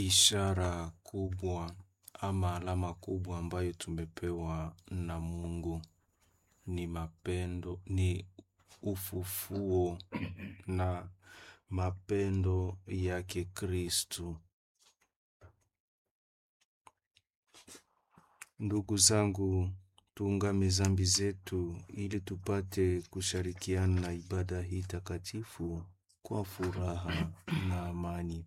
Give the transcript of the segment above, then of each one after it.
ishara kubwa ama alama kubwa ambayo tumepewa na Mungu ni mapendo, ni ufufuo na mapendo yake Kristu. Ndugu zangu, tuungame zambi zetu ili tupate kushirikiana na ibada hii takatifu kwa furaha na amani.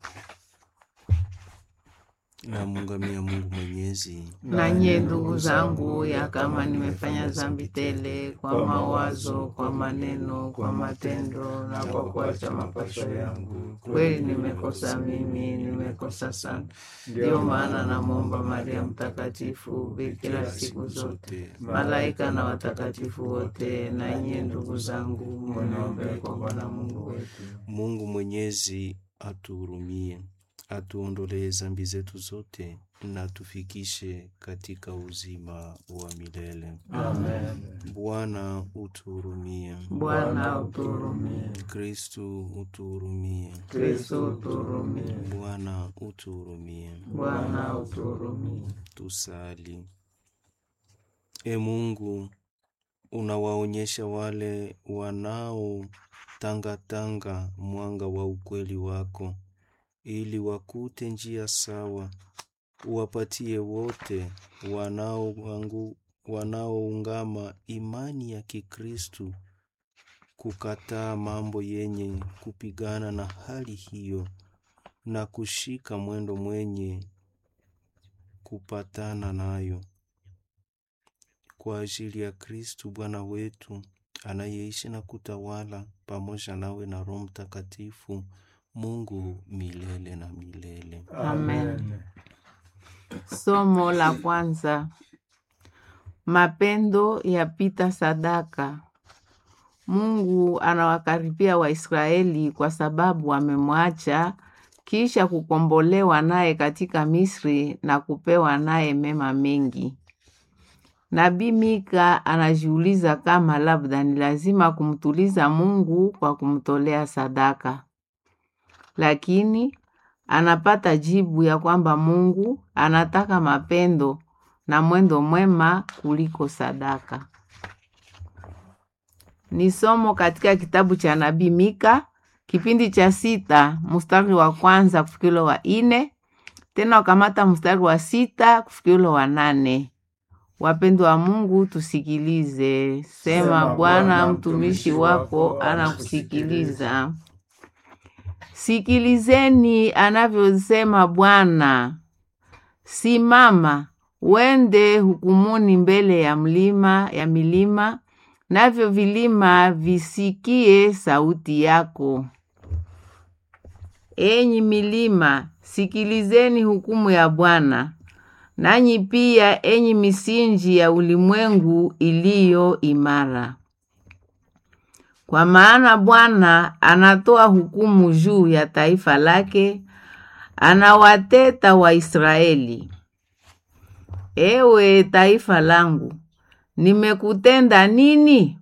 Namuungamia Mungu Mwenyezi, Na nyie ndugu zangu, ya kama nimefanya dhambi tele kwa mawazo, kwa maneno, kwa matendo na kwa kuacha mapasho yangu, kweli nimekosa mimi, nimekosa sana. Ndiyo maana namwomba Maria Mtakatifu, bikira siku zote, malaika na watakatifu wote, na nyie ndugu zangu, mniombee kwa Bwana Mungu wetu. Mungu Mwenyezi atuhurumie, atuondolee zambi zetu zote na tufikishe katika uzima wa milele. Amen. Bwana utuhurumie. Bwana uturumie. Kristu utuhurumie. Kristo uturumie. Bwana utuhurumie. Bwana uturumie. Tusali. E Mungu, unawaonyesha wale wanaotangatanga mwanga wa ukweli wako, ili wakute njia sawa. Uwapatie wote wanaoangu- wanaoungama imani ya Kikristu kukataa mambo yenye kupigana na hali hiyo na kushika mwendo mwenye kupatana nayo kwa ajili ya Kristu Bwana wetu anayeishi na kutawala pamoja nawe na Roho Mtakatifu, Mungu milele na milele. Amen. Somo la kwanza. Mapendo yapita sadaka. Mungu anawakaribia Waisraeli kwa sababu wamemwacha kisha kukombolewa naye katika Misri na kupewa naye mema mengi. Nabii Mika anajiuliza kama labda ni lazima kumtuliza Mungu kwa kumtolea sadaka, lakini anapata jibu ya kwamba Mungu anataka mapendo na mwendo mwema kuliko sadaka. Ni somo katika kitabu cha nabii Mika kipindi cha sita mstari wa kwanza kufikilo wa ine tena ukamata mstari wa sita kufikilo wa nane. Wapendwa wa Mungu, tusikilize. Sema, Bwana mtumishi wako anakusikiliza. Sikilizeni anavyosema Bwana. Simama, wende hukumuni mbele ya mlima ya milima, navyo vilima visikie sauti yako. Enyi milima, sikilizeni hukumu ya Bwana, nanyi pia enyi misinji ya ulimwengu iliyo imara. Kwa maana Bwana anatoa hukumu juu ya taifa lake, anawateta Waisraeli. Ewe taifa langu, nimekutenda nini?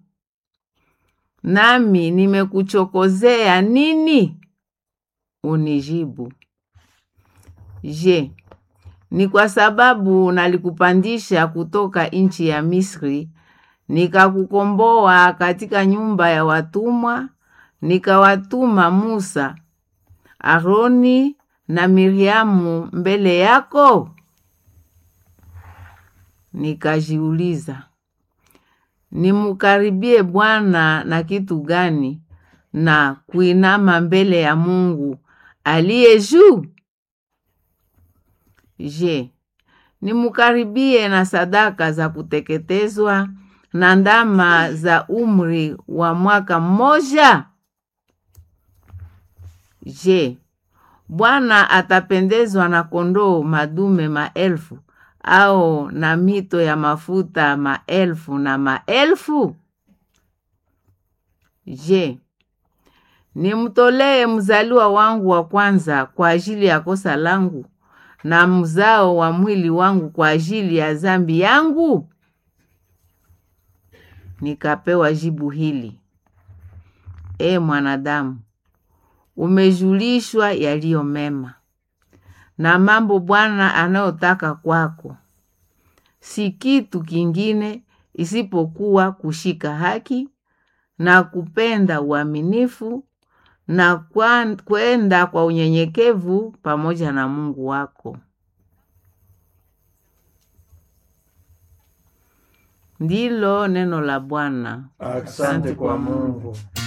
Nami nimekuchokozea nini? Unijibu. Je, ni kwa sababu nalikupandisha kutoka nchi ya Misri, nikakukomboa katika nyumba ya watumwa, nikawatuma Musa, Aroni na Miriamu mbele yako? Nikajiuliza, nimukaribie Bwana na kitu gani na kuinama mbele ya Mungu aliye juu? Je, nimukaribie na sadaka za kuteketezwa na ndama za umri wa mwaka mmoja? Je, Bwana atapendezwa na kondoo madume maelfu au na mito ya mafuta maelfu na maelfu? Je, nimtolee mzaliwa wangu wa kwanza kwa ajili ya kosa langu na mzao wa mwili wangu kwa ajili ya dhambi yangu? Nikapewa jibu hili: E mwanadamu, umejulishwa yaliyo mema, na mambo Bwana anayotaka kwako si kitu kingine isipokuwa kushika haki na kupenda uaminifu na kwa- kwenda kwa unyenyekevu pamoja na Mungu wako. Ndilo neno la Bwana. Asante kwa Mungu.